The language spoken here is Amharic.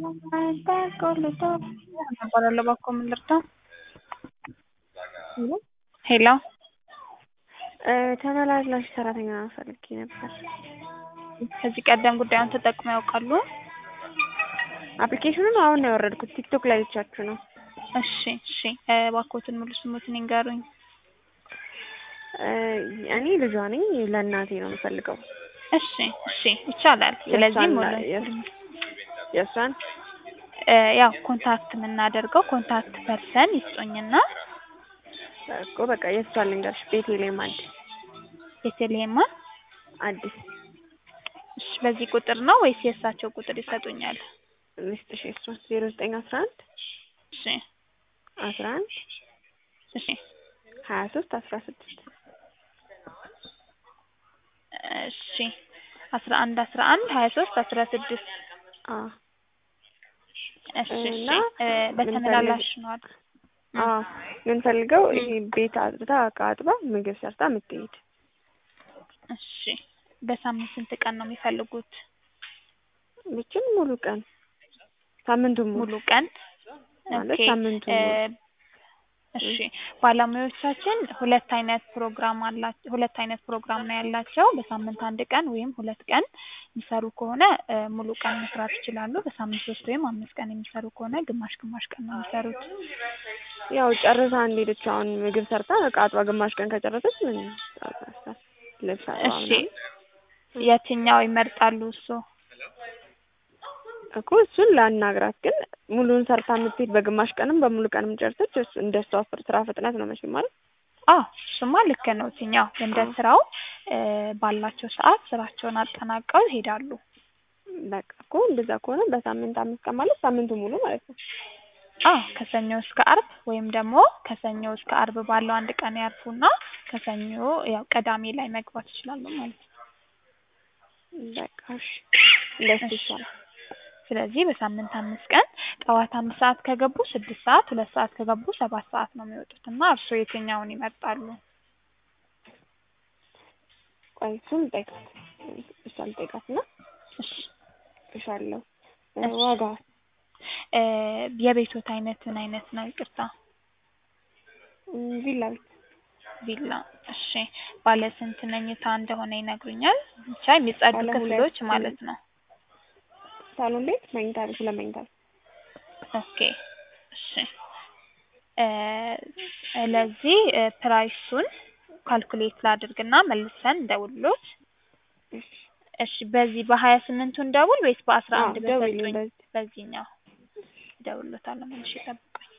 እባላለሁ እባክዎ ምን ልርዳዎ? ሄሎ ተመላላሽ ሰራተኛ ፈልጌ ነበር። ከዚህ ቀደም ጉዳዩን ተጠቅመው ያውቃሉ? አፕሊኬሽኑን አሁን ነው ያወረድኩት ቲክቶክ ላይ አይቻችሁ ነው። እሺ እሺ እባክዎትን ሙሉ ስሞትን ይንገሩኝ? እኔ ልጇ ነኝ ለእናቴ ነው የምፈልገው። እሺ እሺ ይቻላል። ስለዚህ ሙሉ የእሷን ያው ኮንታክት የምናደርገው ኮንታክት ፐርሰን ይስጡኝና እኮ በቃ የእሷን ልንገርሽ ቤቴሌም አዲስ ቤተልሔማ አዲስ እሺ በዚህ ቁጥር ነው ወይስ የእሳቸው ቁጥር ይሰጡኛል? ልስጥሽ የእሷን ዜሮ ዘጠኝ አስራ አንድ እሺ አስራ አንድ እሺ ሀያ ሶስት አስራ ስድስት እሺ አስራ አንድ አስራ አንድ ሀያ ሶስት አስራ ስድስት አዎ እሺ እሺ እና በተመላላሽ ነው አይደል? አዎ የምንፈልገው ይሄ ቤት አጽድታ እቃ አጥባ ምግብ ሰርታ የምትሄድ እሺ በሳምንት ስንት ቀን ነው የሚፈልጉት? ብቻም ሙሉ ቀን ሳምንቱን ሙሉ ሙሉ ቀን ማለት ኦኬ ሳምንቱን እ ሙሉ እሺ ባለሙያዎቻችን ሁለት አይነት ፕሮግራም አላቸው ሁለት አይነት ፕሮግራም ነው ያላቸው በሳምንት አንድ ቀን ወይም ሁለት ቀን የሚሰሩ ከሆነ እ ሙሉ ቀን መስራት ይችላሉ በሳምንት ሶስት ወይም አምስት ቀን የሚሰሩ ከሆነ ግማሽ ግማሽ ቀን ነው የሚሰሩት ያው ጨርሳ እንደሄደች አሁን ምግብ ሰርታ እቃ አጥባ ግማሽ ቀን ከጨረሰች ምን ልብስ አጥባ እሺ ምናምን የትኛው ይመርጣሉ እሱ እኮ እሱን ላናግራት ግን ሙሉውን ሰርታ የምትሄድ በግማሽ ቀንም በሙሉ ቀንም ጨርሰች እሱ እንደ እሷ ስራ ፍጥነት ነው መቼም ማለት አዎ እሱማ ልክ ነው እትኛው እንደ ስራው እ ባላቸው ሰዓት ስራቸውን አጠናቀው ይሄዳሉ በቃ እኮ እንደዛ ከሆነ በሳምንት አምስት ቀን ማለት ሳምንቱ ሙሉ ማለት ነው አዎ ከሰኞ እስከ አርብ ወይም ደግሞ ከሰኞ እስከ አርብ ባለው አንድ ቀን ያርፉና ከሰኞ ያው ቅዳሜ ላይ መግባት ይችላሉ ማለት ነው በቃ እሺ እንደሱ ይሻላል ስለዚህ በሳምንት አምስት ቀን ጠዋት አንድ ሰዓት ከገቡ ስድስት ሰዓት ሁለት ሰዓት ከገቡ ሰባት ሰዓት ነው የሚወጡት እና እርስዎ የትኛውን ይመርጣሉ? ቆይ እሱን ልጠይቃት እሷን ልጠይቃት እና እሺ እልሻለሁ እሺ። ዋጋ እ የቤቶት አይነት ምን አይነት ነው ይቅርታ? ቪላ ቤት ቪላ እሺ ባለ ስንት መኝታ እንደሆነ ይነግሩኛል? ብቻ የሚጸዱ ባለ ሁለት ክፍሎች ማለት ነው ሳሎን ቤት መኝታ ቤት ሁለት መኝታ ቤት ኦኬ እሺ እ ስለዚህ እ ፕራይሱን ካልኩሌት ላድርግና መልሰን እንደውልሎት እሺ እሺ በዚህ በሀያ ስምንቱ እንደውል ወይስ በአስራ አዎ አንድ ደውዪልኝ በሰጡኝ በዚህ በዚህኛው እደውልሎታለሁ መልሼ ጠብቁኝ